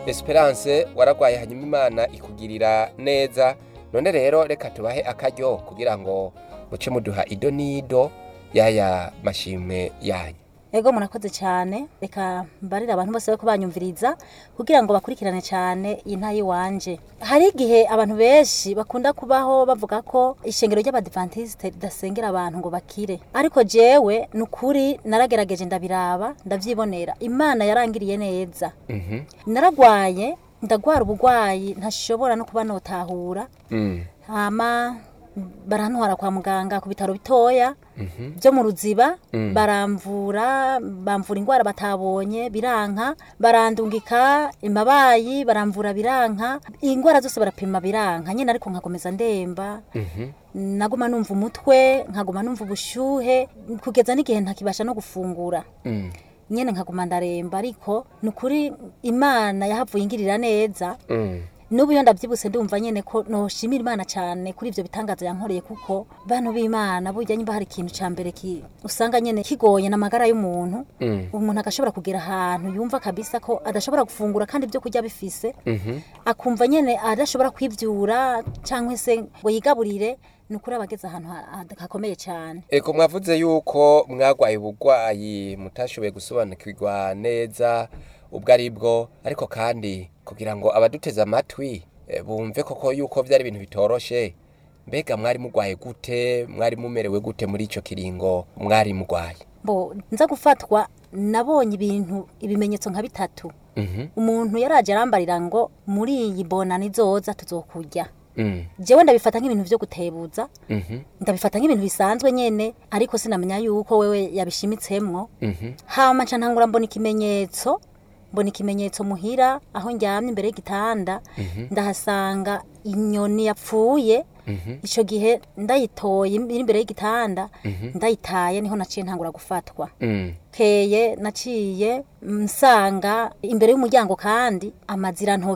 esperance waragwaye hanyuma imana ikugirira neza none rero reka tubahe akaryo kugira ngo muce muduha ido n'ido y'aya mashimwe yanyu ego murakoze cyane reka mbarire abantu bose ko banyumviriza kugira ngo bakurikirane cyane iyi ntayi wanje hari igihe abantu benshi bakunda kubaho bavuga ko ishengero ry'abadivantisite ridasengera abantu ngo bakire ariko jewe ni ukuri naragerageje ndabiraba ndabyibonera imana yarangiriye neza Mhm. naragwaye ndagwara ubugwayi ntashobora no kuba notahura Mm. hama barantwara kwa muganga ku bitaro bitoya Mhm. byo mu ruziba Mm. baramvura bamvura indwara batabonye biranka barandungika imabayi baramvura biranka indwara zose barapima biranka nyine ariko nkakomeza ndemba Mhm. naguma numva umutwe nkaguma numva ubushyuhe kugeza n'igihe ntakibasha no gufungura Mm. nyine nkaguma ndaremba ariko ni ukuri imana yahavuye ingirira neza Mm. n'ubu iyo ndabyibutse ndumva nyine ko noshimira imana cyane kuri ibyo bitangazo yankoreye kuko bantu b'imana burya nyimba hari ikintu cya mbere ki usanga nyine kigoye n'amagara y'umuntu Mm. umuntu agashobora kugera ahantu yumva kabisa ko adashobora gufungura kandi ibyo kurya bifise Mhm. akumva nyine adashobora kwibyura cyangwa se ngo yigaburire ni ukuri aba ageze ahantu ha- ha- hakomeye cyane Eko mwavuze yuko mwagwaye ubugwayi mutashoboye gusobanukirwa neza ubwo ari bwo ariko kandi kugira ngo abaduteze amatwi eh, bumve koko yuko byari ibintu bitoroshe mbega mwari mugwaye gute mwari mumerewe gute muri ico kiringo mwari mugwaye bo nza gufatwa nabonye ibintu ibimenyetso nka bitatu Mhm. umuntu yaraje arambarira ngo muri iyi bonani izoza tuzokurya Mm. jewe ndabifata nk'ibintu byo gutebuza Mhm. ndabifata nk'ibintu bisanzwe nyene ariko sinamenya yuko wewe yabishimitsemwo Mhm. hama nca ntangura mbona ikimenyetso mbona ikimenyetso muhira aho ndyamye imbere y'igitanda ndahasanga inyoni yapfuye Mhm. ico gihe ndayitoye iri imbere y'igitanda ndayitaye niho naciye ntangura gufatwa Mm. keye naciye nsanga imbere y'umuryango kandi amazirantoki